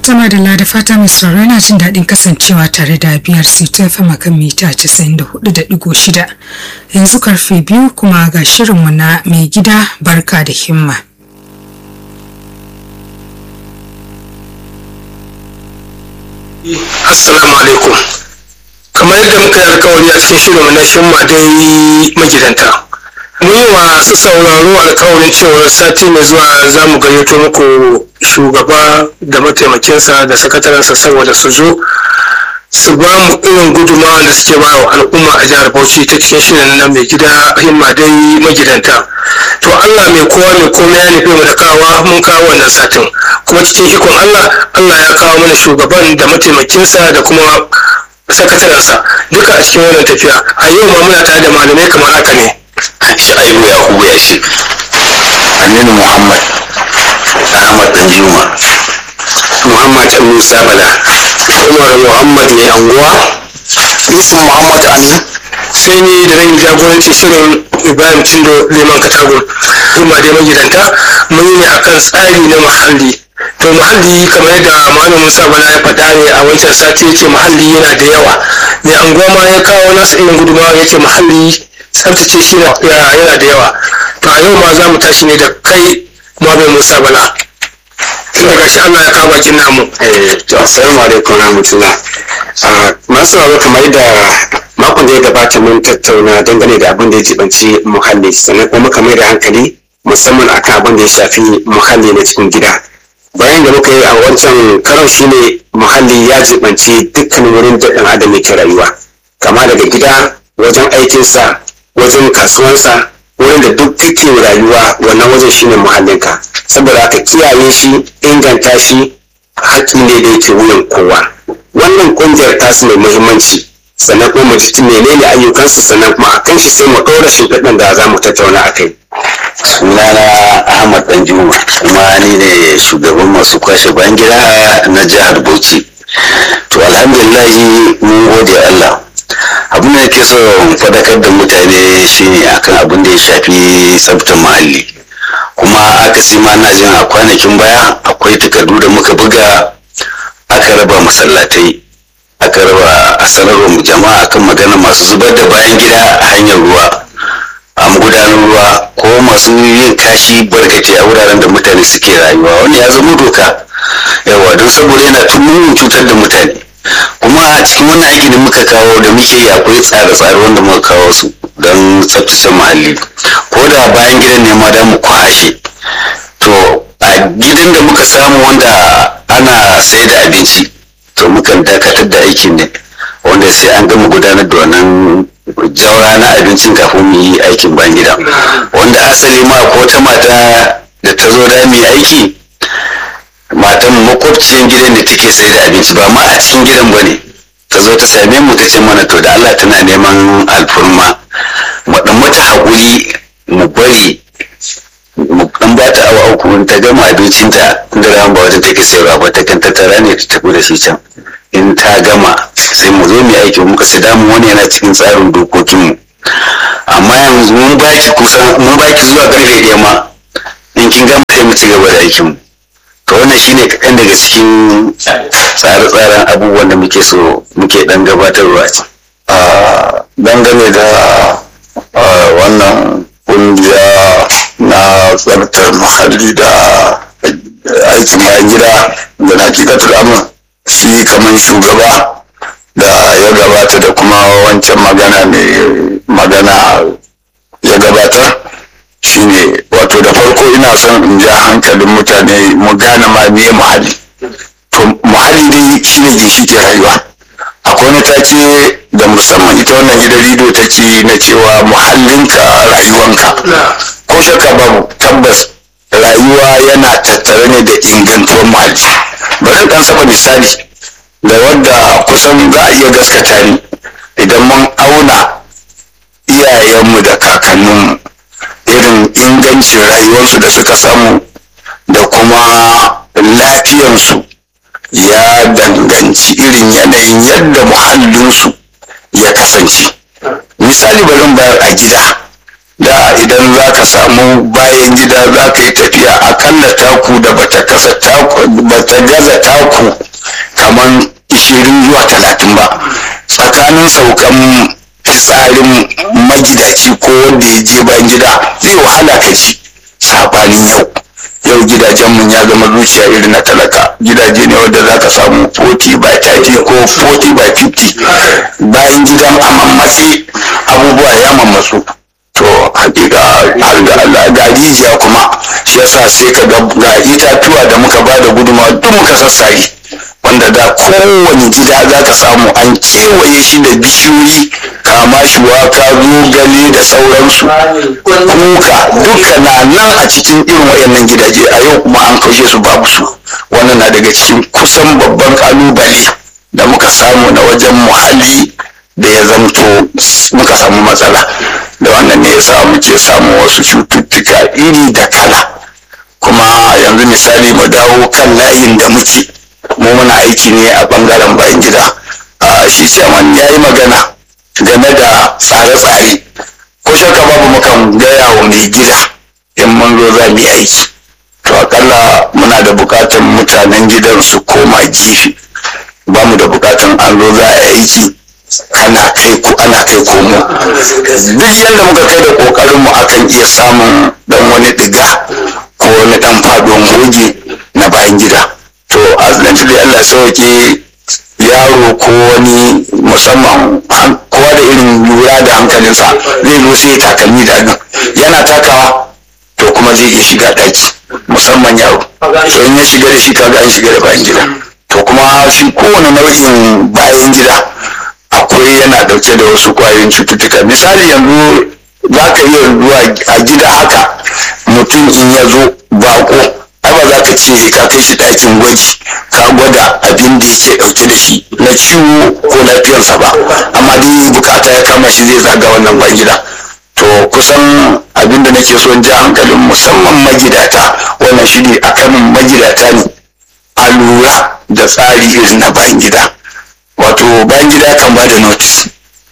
Tuma da da fata mai sauraro yana jin daɗin kasancewa tare da biyar ta fama kan mita 94.6 yanzu karfe biyu kuma ga shirinmu na mai gida barka da himma. Assalamu alaikum. Kamar yadda muka yi alkawari a cikin shirinmu na shimma dai magidanta. Mun yi wa su sauraro alkawarin cewar sati mai zuwa za mu gayyato muku shugaba da mataimakinsa da sakatarensa saboda su zo su ba mu irin gudunmawa da suke ba wa al'umma a jihar Bauchi ta cikin shirin na mai gida himma dai magidanta. To Allah mai kowa mai komai ya nufi mu da kawa mun kawo wannan satin. Kuma cikin ikon Allah, Allah ya kawo mana shugaban da mataimakinsa da kuma sakatarensa duka a cikin wannan tafiya. A yau ma muna tare da malamai kamar haka ne. Sha'ibu Yakubu ya ce, Aminu Muhammad, Ahmad Danjuma, Muhammad Musa Bala, Umar Muhammad mai anguwa, Yusuf Muhammad Amin, sai ni da zan yi jagoranci shirin Ibrahim Tindo Liman Katagun. Himma dai magidanta mun yi ne akan tsari na muhalli. To muhalli kamar yadda Malam Musa Bala ya faɗa ne a wancan sati yake muhalli yana da yawa. Mai anguwa ma ya kawo nasa irin gudunmawa yake muhalli tsaftace shi yana da yawa. To a yau ma za mu tashi ne da kai Malam Musa Bala. Tunda gashi Allah ya kawo bakin namu. to assalamu alaikum rahmatullah. Masu sauraro kamar yadda makon da ya gabata mun tattauna dangane da abin da ya jibanci muhalli sannan kuma muka mai da hankali musamman akan abin da ya shafi muhalli na cikin gida. Bayan da muka yi a wancan karon shine muhalli ya jibanci dukkan wurin da ɗan adam yake rayuwa. Kama daga gida, wajen aikinsa, wajen kasuwansa, wurin da duk kake rayuwa wannan wajen shine muhallinka. Saboda haka kiyaye shi, inganta shi, haƙƙi ne da yake wuyan kowa. Wannan ƙungiyar tasu mai muhimmanci sannan kuma mu ji menene ayyukansu sannan kuma a kan shi sai mu ɗora shimfiɗin da za mu tattauna a kai. sunana ahmad danjuma kuma ni ne shugaban masu kwashe bayan gida na jihar bauchi to alhamdulillahi mun gode allah abin da ke so fadakar da mutane shine akan abin da ya shafi tsabtar muhalli kuma aka ma na jin a kwanakin baya akwai takardu da muka buga aka raba masallatai aka raba a sanarwar jama'a akan magana masu zubar da bayan gida a hanyar ruwa a magudanar ruwa ko masu yin kashi barkace a wuraren da mutane suke rayuwa wanda ya zama doka yawa don saboda yana tumurin cutar da mutane kuma a cikin wannan aiki da muka kawo da muke yi akwai tsare-tsare wanda muka kawo su don tsaftace muhalli ko da bayan gidan ne ma da mu kwashe to a gidan da muka samu wanda ana sai da abinci to mukan dakatar da aikin ne wanda sai an gama gudanar da wannan jaura na abincin kafin mu yi aikin ban gida wanda asali ma ko ta mata da ta zo da mu yi aiki matan makwabciyan gidan da take sai da abinci ba ma a cikin gidan ba ne ta zo ta same mu ta ce mana to da Allah tana neman alfurma mu dan mata haƙuri mu bari mu dan ba ta awa uku ta gama abincinta da ran ba wajen take sayarwa ba ta kan tattara ne ta tafi da shi can in ta gama sai mu zo mu aiki muka sai damu wani yana cikin tsarin dokokinmu amma yanzu mun baki kusan mun baki zuwa karfe ɗaya ma in kin gama sai mu ci gaba da aikinmu to wannan shine kaɗan daga cikin tsare-tsaren abubuwan da muke so muke ɗan gabatarwa a dangane da wannan ƙungiya na tsartar muhalli da aikin bayan gida da na hakikatar amma shi kamar shugaba da ya gabata da kuma wancan magana mai magana ya gabatar shine wato da farko ina son in ja hankalin mutane mu gane ma me muhalli to muhalli dai shine ginshiki rayuwa akwai wani take da musamman ita wannan gidan rido take na cewa muhallinka rayuwanka ko shakka babu tabbas rayuwa yana tattare ne da ingantuwar muhalli bari dan saba misali da wadda kusan za a iya gaskata ni idan mun auna iyayenmu da kakanninmu irin ingancin rayuwarsu da suka samu da kuma lafiyansu ya danganci irin yanayin yadda muhallinsu ya kasance misali bari bayar a gida da idan za ka samu bayan gida za ka yi tafiya akalla taku da bata kasa taku bata gaza taku kamar ishirin zuwa talatin ba tsakanin saukan fitsarin magidaci ko wanda ya je bayan gida zai wahala ka ji sabanin yau yau gidajen mun ya zama zuciya irin na talaka gidaje ne wanda za ka samu 40 by 30 ko 40 by 50 bayan gidan a mammatse abubuwa ya mammatsu to hakika har ga Allah ga rijiya kuma shi yasa sai ka ga ga itatuwa da muka ba da gudunmawa duk muka sassare wanda da kowane gida za ka samu an kewaye shi da bishiyoyi kama shuwaka zogale da sauransu kuka duka na nan a cikin irin wayannan gidaje a yau kuma an kaushe su babu su wannan na daga cikin kusan babban kalubale da muka samu na wajen muhalli da ya zamto muka samu matsala da wannan ne ya sa muke samu wasu cututtuka iri da kala kuma yanzu misali mu dawo kan layin da muke mu muna aiki ne a bangaren bayan gida shi chairman ya yi magana game da tsare-tsare ko shakka babu mukan gaya wa mai gida in mun zo za mu yi aiki to akalla muna da bukatan mutanen gidan su koma gefe ba mu da bukatan an zo za a yi aiki ana kai ko ana kai komo duk yadda muka kai da kokarin mu akan iya samun dan wani diga ko wani dan fadon goge na bayan gida to azlanci da Allah sauke yaro ko wani musamman kowa da irin lura da hankalinsa zai zo sai takalmi da nan yana takawa to kuma zai iya shiga daki musamman yaro so in ya shiga da shi kaga an shiga da bayan gida to kuma shi kowane nau'in bayan gida akwai yana dauke da wasu kwayoyin cututtuka misali yanzu za ka iya zuwa a gida haka mutum in ya zo bako ai ba za ka ce ka kai shi ɗakin gwaji ka gwada abin da yake ɗauke da shi na ciwo ko lafiyarsa ba amma dai bukata ya kama shi zai zaga wannan ban gida to kusan abin da nake so ja hankalin musamman magidata wannan shi ne akan magidata ne a lura da tsari irin na bayan gida wato bayan gida kan ba da notice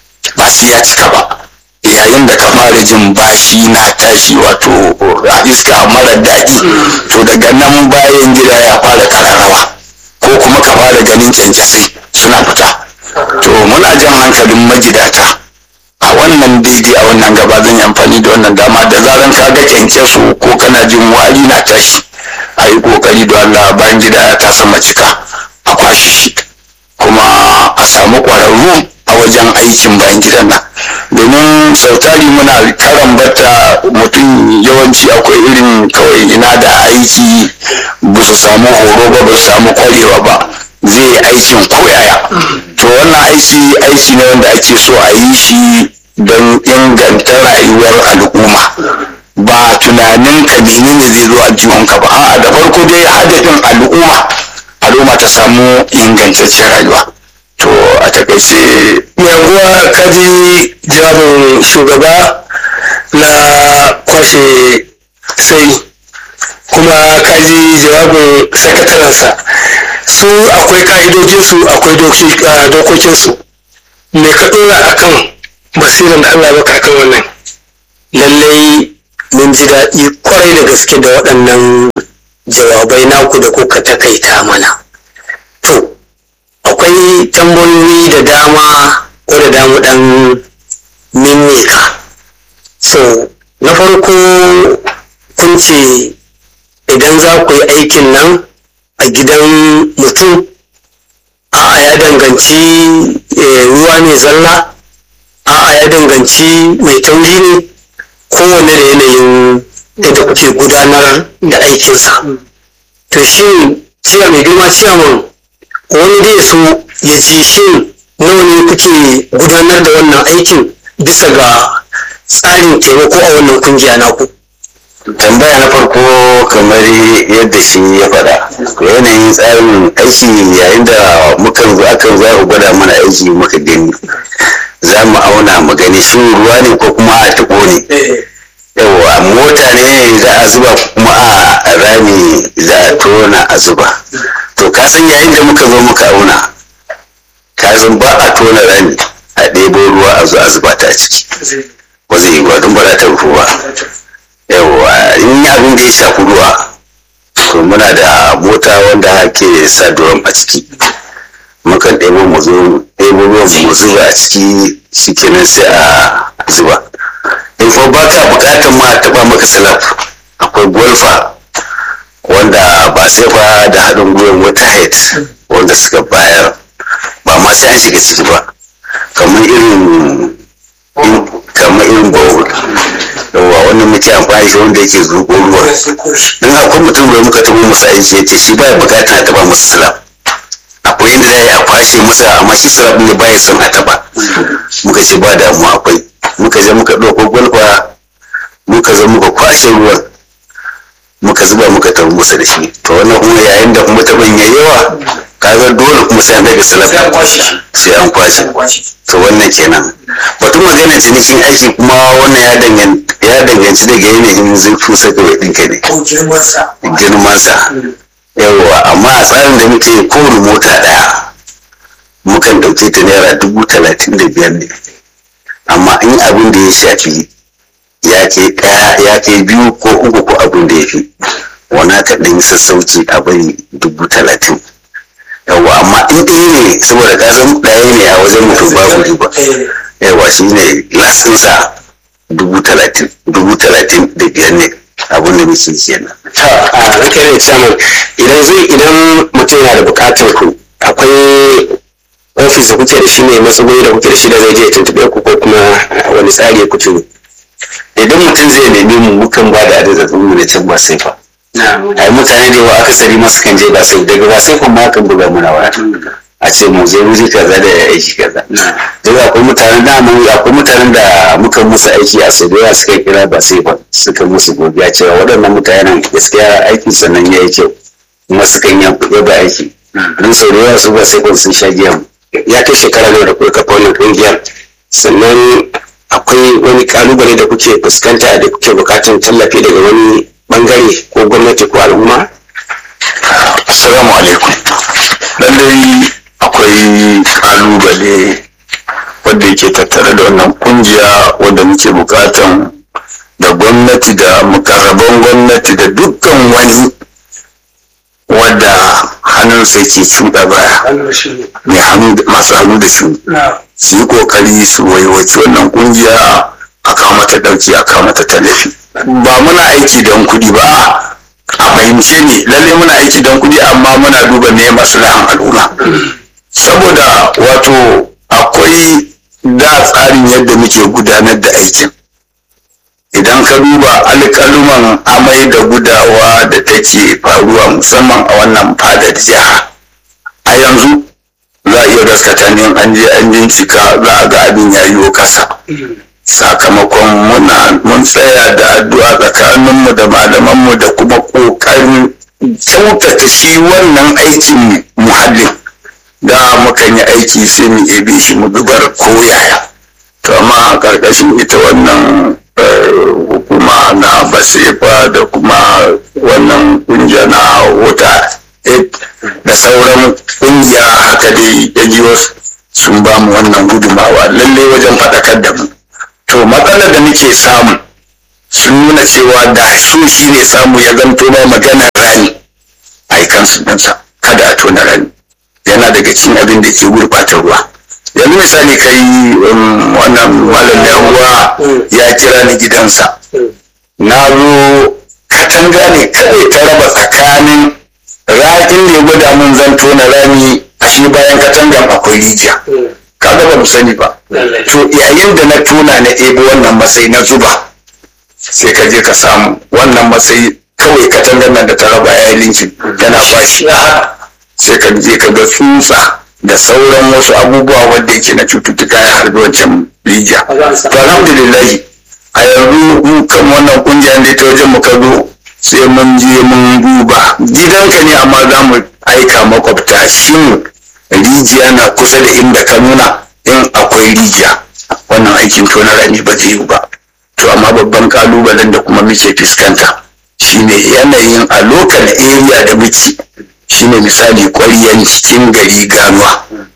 ba sai ya cika ba yayin da ka fara jin bashi na tashi wato a iska mara daɗi to daga nan bayan gida ya fara kararrawa ko kuma ka fara ganin kyankyasai suna fita to muna jan hankalin magidata a wannan daidai a wannan gaba zan yi amfani da wannan dama da zaran ka ga kyankyaso ko kana jin wari na tashi a yi kokari da Allah bayan gida ya tasa macika a kwashe shi kuma a samu ƙwararru a wajen aikin bayan gidan nan domin sautari muna karan bata mutum yawanci akwai irin kawai ina da aiki ba su samu horo ba ba su samu kwarewa ba zai yi aikin koyaya to wannan aiki aiki ne wanda ake so a yi shi don inganta rayuwar al'umma ba tunanin ka menene zai zo aljihunka ba a'a da farko dai hadafin al'umma al'umma ta samu ingantaccen rayuwa to a takaice yanguwa kaji jawabin shugaba na kwashe sai kuma kaji jawabin sakatarensa su akwai ka'idojinsu akwai dokokinsu me ka dora akan basiran da allah baka akan wannan lallai mun ji daɗi kwarai da gaske da waɗannan jawabai naku da kuka takaita mana to akwai tambayoyi da dama wadda damu ɗan mimika so na farko kun ce idan za ku yi aikin nan a gidan mutum a ya danganci ruwa ne zalla a ya danganci mai tauri ne kowane da yanayin yadda kuke gudanar da aikinsa to shin ciya mai girma ciyaman wani dai so ya ji shin nawa ne kuke gudanar da wannan aikin bisa ga tsarin taimako a wannan kungiya naku tambaya na farko kamar yadda shi ya faɗa yanayin tsarin aiki yayin da mukan zo akan za ku gwada mana aiki muka gani za mu auna mu gani shin ruwa ne ko kuma a taɓo ne yawa mota ne za a zuba kuma a rami za a tona a zuba to ka san yayin da muka zo muka auna ka san ba a tona rami a ɗebo ruwa a zo a zuba ta ciki ba zai yi ba don ba za ta rufu ba yawa in yi abin da ya shafi ruwa to muna da mota wanda ke sa durom a ciki mukan ɗebo mu zo ɗebo ruwan mu zuba a ciki shikenan sai a zuba in ko ba ka bukatar ma a taɓa maka salaf akwai golfa wanda ba sai fa da haɗin gwiwar wata head wanda suka bayar ba ma sai an shiga ciki ba kamar irin kamar irin bowl yawa wannan muke amfani shi wanda yake zuƙo ruwa in akwai mutum da muka taɓa masa aiki ya ce shi ba bukata a taɓa masa salaf akwai yadda za a yi a kwashe masa amma shi salaf ne ba ya son a taɓa muka ce ba damuwa akwai muka je muka ɗauko gwalfa muka zo muka kwashe ruwan muka zuba muka tafi musu da shi to wannan kuma yayin da kuma taɓin ya yawa kaga dole kuma sai an daga salaf sai an kwashe to wannan kenan batun magana cinikin aiki kuma wannan ya danganci ya danganci daga yanayin zurfin saka wai ɗinka ne girmansa yawa amma a tsarin da muke kowane mota ɗaya mukan ɗauke ta naira dubu talatin da biyar ne amma in abin da ya shafi ya ke ɗaya ya ke biyu ko uku ko abin da ya fi wana ka ɗan sassauci a bari dubu talatin yawa amma in ɗaya ne saboda ka san ɗaya ne a wajen mutum babu riba yawa shi ne lasinsa dubu talatin dubu talatin da biyar ne abin da muke kenan. ta a ranka ne chairman idan zai idan mutum yana da bukatar ku akwai ofis da kuke da shi ne matsuguni da kuke da shi da zai je ya tuntuɓe ku ko kuma wani tsari ya kutu idan mutum zai nemi mu mukan ba da adadin mu na can ba sai fa ai mutane da yawa akasari masu kan je ba sai daga ba sai kuma kan buga muna waya a ce mu je wuri kaza da aiki kaza daga akwai mutanen da mu akwai mutanen da muka musu aiki a sau da yawa suka kira ba sai ba suka musu godiya cewa waɗannan mutanen gaskiya aikin sannan ya yi kyau kuma sukan yaba aiki don sau da yawa su ba sai sun sha giya ya kai shekara nawa da kuka kafa wannan kungiyar sannan akwai wani kalubale da kuke fuskanta da kuke bukatar tallafi daga wani bangare ko gwamnati ko al'umma assalamu alaikum lallai akwai kalubale wanda yake tattare da wannan kungiya wanda muke bukatan da gwamnati da mukarraban gwamnati da dukkan wani wadda hannunsa ke cuɗa baya mai hannu masu hannu da shi su yi kokari su waiwaci wannan kungiya a kawo mata ɗauki a kawo mata tallafi ba muna aiki don kuɗi ba a fahimce ne lalle muna aiki don kuɗi amma muna duba ne maslahan al'umma saboda wato akwai da tsarin yadda muke gudanar da aikin idan ka duba alƙaluman amai da gudawa da take faruwa musamman a wannan fadar jiha a yanzu za a iya gaskata ne an je an bincika za a ga abin ya yiwo kasa sakamakon muna mun tsaya da addu'a tsakaninmu da malamanmu da kuma ƙoƙarin kyautata shi wannan aikin muhallin da mukan yi aiki sai mu ebe shi mu dubar koyaya to amma a ƙarƙashin ita wannan hukuma na basefa da kuma wannan ƙungiya na wuta da sauran ƙungiya haka dai ya sun ba mu wannan gudumawa lallai wajen faɗakar da mu to matsalar da muke samu sun nuna cewa da su shi ne samu ya zanto ba maganar rani a kansu ɗansa kada a tona rani yana daga cikin abin da ke gurɓata ruwa yanzu misali kai wannan malam da ruwa ya kira ni gidansa na zo katanga ne kawai ta raba tsakanin raƙin da ya gwada mun zan tona rami ashe bayan katangan akwai rijiya kaga ba mu sani ba to yayin da na tona na ebo wannan matsayi na zuba sai ka je ka samu wannan matsayi kawai katangar nan da ta raba ya yi linkin tana bashi sai ka je ka ga tsutsa da sauran wasu abubuwa wanda yake na cututtuka ya harbi wancan rijiya to alhamdulillah a yanzu mu kan wannan kungiyar da ta wajen mu ka zo sai mun je mun duba gidanka ne amma za mu aika makwabta shin rijiya na kusa da inda ka nuna in akwai rijiya wannan aikin tona rani ba zai yi ba to amma babban kalubalen da kuma muke fuskanta shine yanayin a local area da muke shine misali ƙwaryan cikin gari ganuwa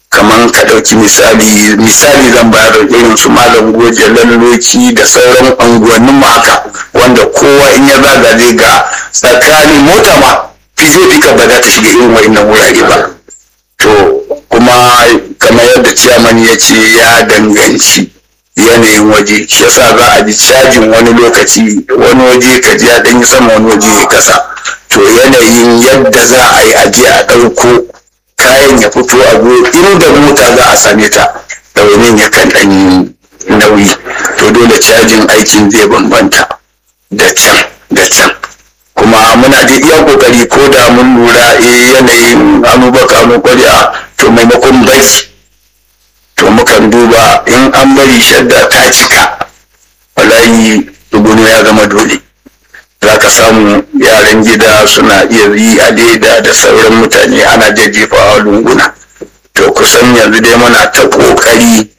kamar ka ɗauki misali misali zan bayar da irin su malam goje lalloki da sauran unguwannin mu haka wanda kowa in ya zaga zai ga tsakanin mota ma fi zai fi ba za ta shiga irin wa'innan wurare ba to kuma kamar yadda ciyaman ya ce ya danganci yanayin waje shi yasa za a ji cajin wani lokaci wani waje ka ji ya ɗanyi sama wani waje ya kasa to yanayin yadda za a yi aje a ɗauko kayan ya fito a go inda mota za a same ta ɗaunin ya kan ɗan nauyi to dole cajin aikin zai bambanta da can da can kuma muna da iya kokari ko da mun lura eh yanayin anubaka mu kwariya to maimakon bari to mukan duba in an bari shadda ta cika wallahi dubuno ya zama dole za ka samu yaran gida suna iya yi a leda da sauran mutane ana jajjefawa lunguna to kusan yanzu dai muna ta kokari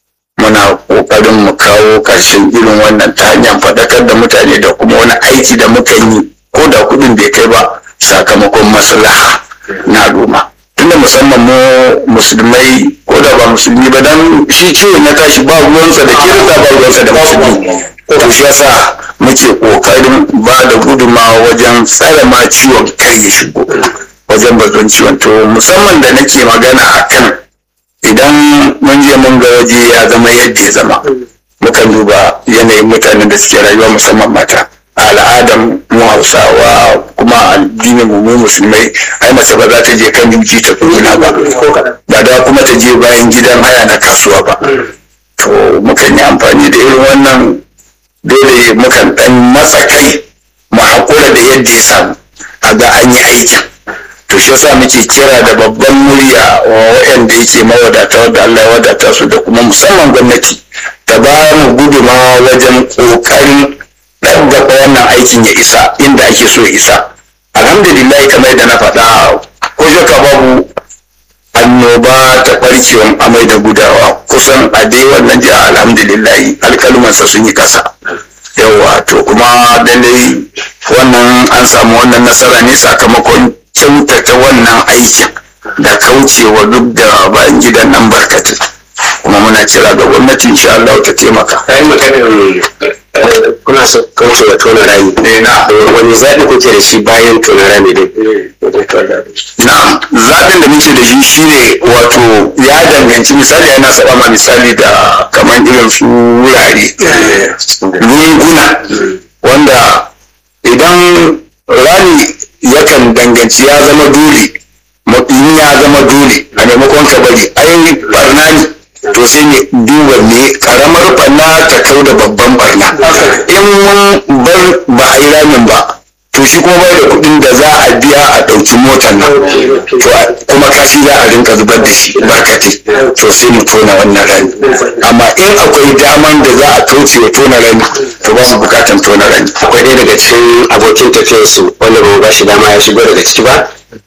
muna kokarin mu kawo ƙarshen irin wannan ta hanyar faɗakar da mutane da kuma wani aiki da muka yi ko da kuɗin bai kai ba sakamakon maslaha na al'umma tunda musamman mu musulmai ko da ba musulmi ba dan shi ciwo na tashi ba ruwansa da kirista ba ruwansa da musulmi to shi yasa muke kokarin ba da gudunmawa wajen tsare ma ciwon kar ya shigo wajen bazon ciwon to musamman da nake magana akan idan mun je mun ga waje ya zama yadda ya zama mukan duba yanayin mutanen da suke rayuwa musamman mata a al'adar mu hausawa kuma addinin mu mu musulmai ai mace ba za ta je kan yuji ta kuna ba ba da kuma ta je bayan gidan haya na kasuwa ba to mukan yi amfani da irin wannan dole mukan dan matsa kai mu haƙura da yadda ya samu a ga an yi aikin to shi yasa muke kira da babban murya wa waɗanda yake mawadata wadda Allah ya wadata su da kuma musamman gwamnati ta ba mu gudumawa wajen ƙoƙarin ɗabbaka wannan aikin ya isa inda ake so ya isa alhamdulillah kamar yadda na faɗa ko shakka babu annoba ta ɓarkewan amai da gudawa kusan a dai wannan jiha alhamdulillah alƙalumansa sun yi ƙasa yawa to kuma lallai wannan an samu wannan nasara ne sakamakon kyautata wannan aikin da kaucewa duk da bayan gidan nan barkatai kuma muna kira ga gwamnati insha Allah ta taimaka. kayan maganin kuna so kauce wa tona rami wani zaɓi kuke da shi bayan tona rami din Na'am, zaɓin da muke da shi shine wato ya danganci misali yana saba ma misali da kamar irin su wurare lunguna wanda idan rami yakan danganci ya zama dole in ya zama dole a maimakon ka bari ai barna ne to sai ne duba me karamar barna ta kau da babban barna in mun bar ba a yi ramin ba to shi kuma bai da kuɗin da za a biya a ɗauki motar nan to kuma kashi za a rinka zubar da shi barkati to sai mu tona wannan rami amma in akwai daman da za a kauce wa tona rami to ba mu bukatan tona rami akwai ɗaya daga cikin abokin tafiyarsu wanda ba mu ba shi dama ya shigo daga ciki ba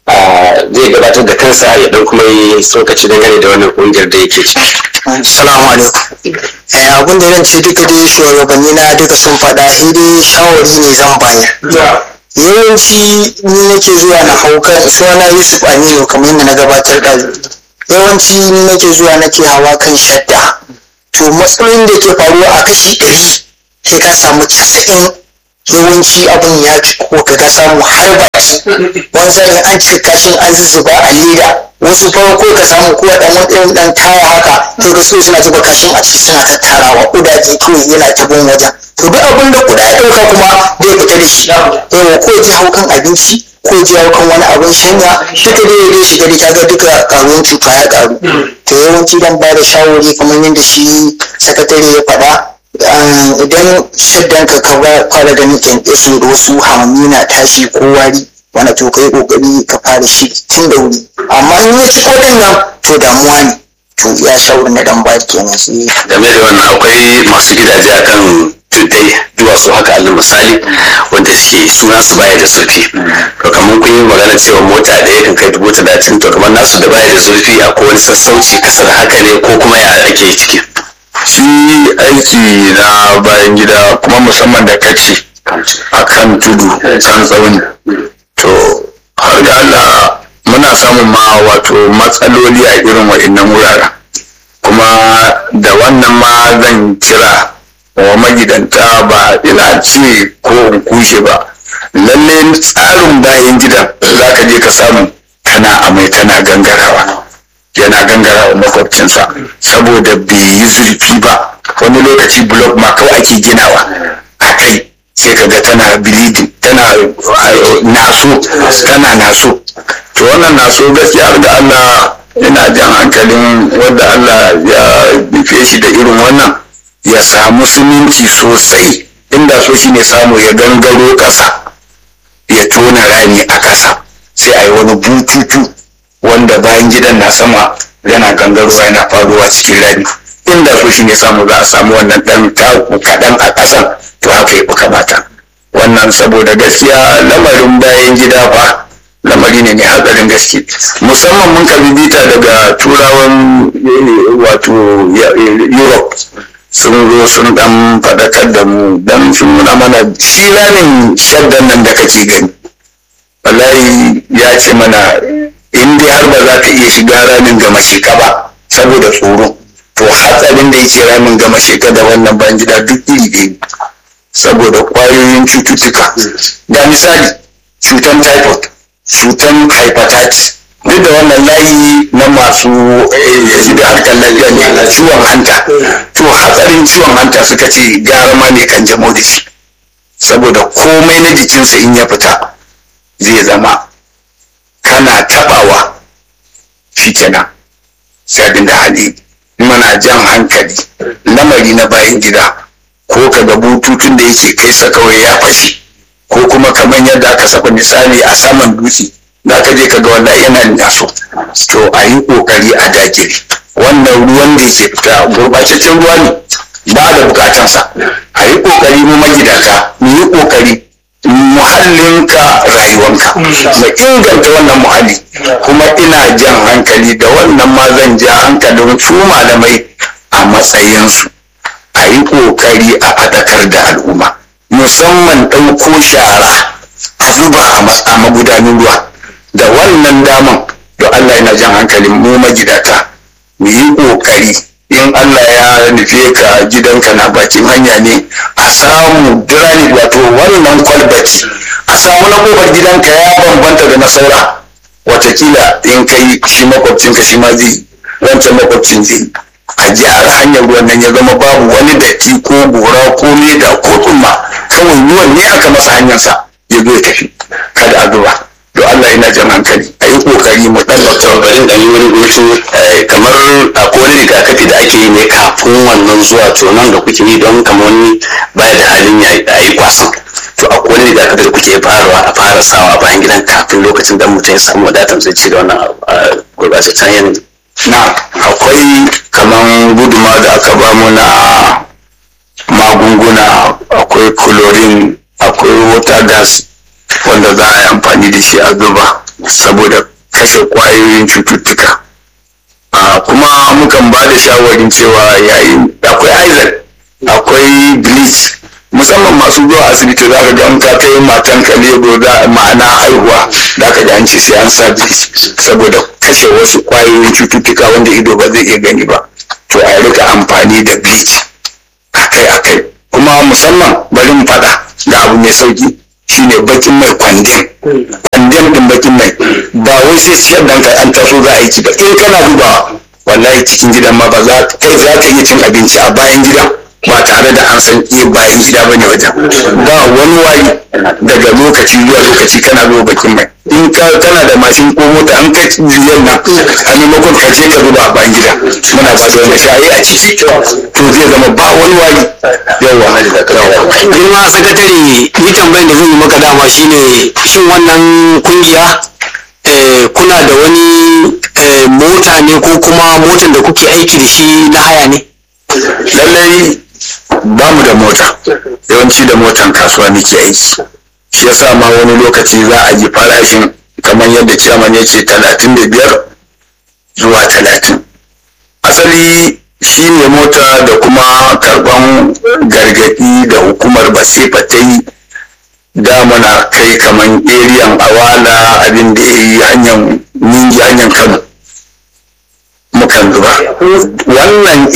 zai gabatar da kansa ya dan kuma yi tsokaci dangane da wannan kungiyar da yake ciki Assalamu alaikum. Eh, abin da zan ce duka dai shugabanni na duka sun faɗa sai dai shawari ne zan bayar. Yawanci ni nake zuwa na hau kan suna Yusuf Aminu kamar yadda na gabatar da yawanci ni nake zuwa nake hawa kan shadda. To matsalolin da ke faruwa a kashi ɗari sai ka samu casa'in yawanci abin ya fi ko ka ga samu har baki wanzan an cika kashin an zuzzuba a leda wasu farko ka samu ko dan wani dan taya haka sai ka so suna zuba kashin a ciki suna tattarawa kudaje kawai yana ta bin wajen to duk abin da kuda ya dauka kuma zai fita da shi yawa ko ji hau kan abinci ko ji hau kan wani abin shanya duka dai ya shiga da kaga duka karuwan cuta ya karu to yawanci dan ba da shawari kamar yadda shi sakatare ya faɗa idan shaddan ka ka fara ganin kyankyaso da wasu hamami na tashi ko wari wanda to kai kokari ka fara shi tun da wuri amma in ya ci kodin nan to damuwa ne to ya shawarar na dan ba kenan sai game da wannan akwai masu gidaje akan tuddai duwatsu haka alal misali wanda suke suna su baya da zurfi to kamar kun yi magana cewa mota ɗaya kan kai dubu talatin to kamar nasu da baya da zurfi akwai wani sassauci kasar haka ne ko kuma ya ake ciki shi aiki na bayan gida kuma musamman da kace a kan tudu can tsauni to har ga Allah muna ana samun ma wato matsaloli a irin wa'innan wuraren kuma da wannan ma zan kira wa magidanta ba ina ce ko in kushe ba lalle tsarin bayan gidan za ka je ka samu tana amai tana gangarawa yana gangarawa makwabcinsa saboda bai yi zurfi ba wani lokaci blok ma kawai ake ginawa a kai sai ka ga tana bleeding tana uh, naso tana naso to wannan naso gaskiya da Allah ina jan hankalin wanda Allah ya nufe shi da irin wannan ya samu siminti sosai inda so shi ne samu ya gangaro ƙasa ya tona rami a ƙasa sai a yi wani bututu wanda bayan gidan na sama yana gangarowa yana faruwa cikin rami inda so shi ne samu za a samu wannan ɗan taku kaɗan a ƙasan to haka ya fi kamata wannan saboda gaskiya lamarin bayan gida fa lamari ne mai hatsarin gaske musamman mun karbi bita daga turawan eh, wato ya- eh, europe sun zo sun dan faɗakar da mu dan sun nuna mana shi ramin shaddan nan da kake gani wallahi ya ce mana in dai har ba za ka iya shiga ramin gama sheka ba saboda tsoro to hatsarin da yake ramin gama sheka da wannan ban gida duk iri ɗaya ne. saboda kwayoyin cututtuka ga misali cutan typhoid cutan hepatitis duk da wannan layi na masu eh, da harkar lafiya ne ciwon hanta to hatsarin ciwon hanta suka ce gara ma ne kan jamo da shi saboda komai na jikinsa in ya fita zai zama kana tabawa shi kenan sai abin da hali mana jan hankali lamari na bayan gida ko ka ga bututun da yake kai sa kawai ya fashe ko kuma kamar yadda aka saba misali a saman dutse da ka je ka ga wallahi yana naso to a yi kokari a dakire wannan ruwan da yake fita gurbataccen ruwa ne ba da bukatansa a yi kokari mu magidanta mu yi kokari muhallinka rayuwanka mu inganta wannan muhalli kuma ina jan hankali da wannan ma zan ja hankalin su malamai a matsayinsu a yi kokari a faɗakar da al'umma musamman ɗauko shara a zuba a ma- a magudanin ruwa da wannan daman da Allah yana jan hankalin mu magidata mu yi kokari in Allah ya nufe ka gidanka na bakin hanya ne a samu dirani wato wannan kwalbati a samu na kofar gidanka ya bambanta da na saura watakila in kai shi makwabcinka shi ma zai wancan makwabcin zai a gyara hanyar ruwan nan ya zama babu wani datti ko gora ko leda ko tsumma kawai ruwan ne aka masa hanyarsa ya zo ya tafi kada a zuba don Allah yana jan hankali a yi kokari mu ɗan to bari in ɗanyi wani hutu eh, kamar akwai wani rigakafi da ake yi ne kafin wannan zuwa to nan da kuke yi don kamar wani baya da halin ya a yi kwasan to akwai wani rigakafi da kuke farawa a fara sawa a bayan gidan kafin lokacin da mutum ya samu wadatar zai ci da wannan ah, gurbataccen yanayi na akwai kaman guduma da aka bamu na magunguna akwai chlorine akwai water gas wanda za a yi amfani da shi a zuba saboda kashe kwayoyin cututtuka Ah, kuma mukan ba da shawarin cewa yayin akwai isaac akwai bleach musamman masu zuwa asibiti za ka ga in ka kai matan ka lebo za ma'ana haihuwa za ka ji an ce sai an sa bleach saboda kashe wasu kwayoyin cututtuka wanda ido ba zai iya gani ba to a rika amfani da bleach akai akai kuma musamman bari mu faɗa ga abu mai sauki shine bakin mai kwandem kwandem din bakin mai ba wai sai ciyar da an taso za a yi ci ba in kana dubawa wallahi cikin gidan ma ba za kai za ka iya cin abinci a bayan gidan ba tare da an san iya bayan gida ba ne wajen ba wani wari daga lokaci zuwa lokaci kana zuwa bakin mai in ka kana da mashin ko mota an kai jirgin nan a maimakon ka je ka zuba a bayan gida muna ba da wani shayi a ciki to zai zama ba wani wari yawa girma sakatare ni tambayin da zan yi maka dama shine shin wannan kungiya eh, kuna da wani eh, mota ne ko kuma motan da kuke aiki da shi na haya ne lallai ba mu da mota yawanci da motan kasuwa muke aiki shi yasa ma wani lokaci za a ji farashin kamar yadda ciyaman ya ce talatin da biyar zuwa talatin asali shi ne mota da kuma karban gargadi da hukumar basifa ta yi da muna kai kamar eriyan awala abin da ya yi hanyar ningi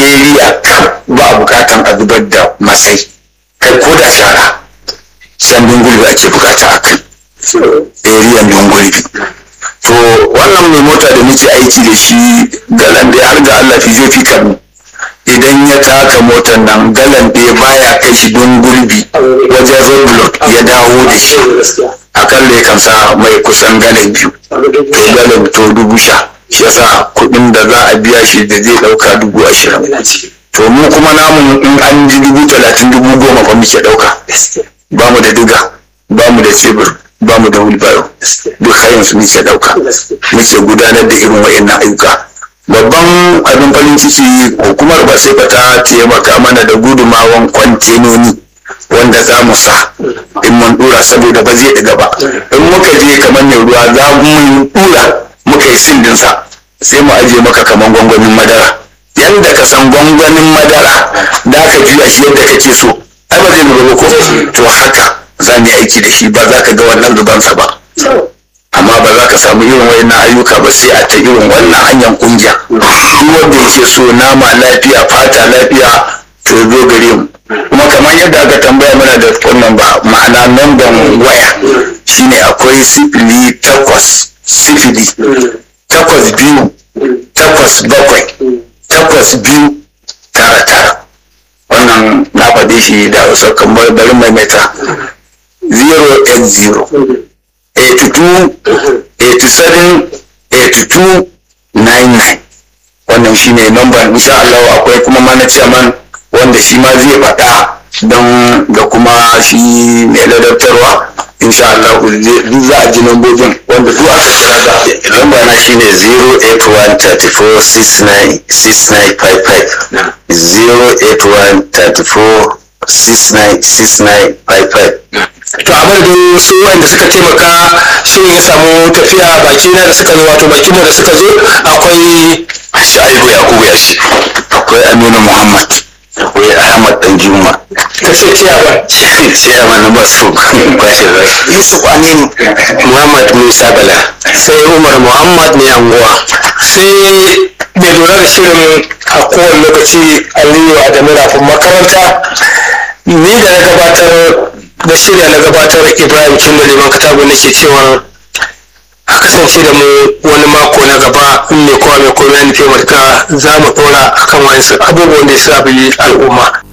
area kaf ba a bukatan a zubar da masai kai ko da shara can dungulbi ake bukata a kai area dungulbi to wannan mai mota da muke aiki da shi galan da har ga Allah fi zai fi kamu idan ya taka motar nan galan ɗaya baya kai shi dungulbi wajen roadblock ya dawo da shi akalla ya kan sa mai kusan galan biyu to galan to dubu sha shi yasa kuɗin da za a biya shi da zai ɗauka dubu ashirin to mu kuma namu in an ji dubu talatin dubu goma fa muke ɗauka ba mu da diga ba mu da cebur ba mu da wheelbarrow duk hayan su muke ɗauka muke gudanar da irin wa'annan ayyuka babban abin farin ciki hukumar ba sai ta taimaka mana da gudumawan kwantenoni wanda za mu sa in mun dura saboda ba zai ɗiga ba in muka je kamar mai ruwa za mu dura muka yi sin dinsa sai mu ajiye maka kamar gwangwanin madara yadda ka san gwangwanin madara da ka juya shi yadda kake so ai ba zai zuba ba ko to haka za mu yi aiki da shi ba za ka ga wannan zubansa ba amma ba za ka samu irin wayannan ayyuka ba sai a ta irin wannan hanyar kungiya duk wanda yake so nama lafiya fata lafiya to zo gare mu kuma kamar yadda aka tambaya mana da wannan ba ma'ana namban waya shine akwai sifili takwas sifili takwas biyu takwas bakwai takwas biyu tara tara wannan na faɗe shi da hausa kamar bari maimaita 080 82 87 82 99 wannan shine namban insha Allah akwai kuma mana chairman wanda shi ma zai faɗa don ga kuma shi mai ladabtarwa insha Allah duk za a ji lambobin wanda duk aka kira za lamba na shine 08134696955 08134696955 to a madadin su wanda suka taimaka shirin ya samu tafiya baki na da suka zo wato bakin mu da suka zo akwai Sha'ibu Yakubu ya shi akwai Aminu Muhammad akwai Ahmad Danjuma ta ce ciyawa Ciyaman na Basu kwashe rai Yusuf Aminu Muhammad Musa Bala sai umar muhammad mai anguwa sai mai lura da shirin a kowane lokaci aliyu adamu rafin makaranta ni da na gabatar da shirya na gabatar ibrahim cindo liman katago na ke cewa a kasance da mu wani mako na gaba in mai kowa mai komai ya nufi matuka za mu ɗora akan wani abubuwan da ya shafi al'umma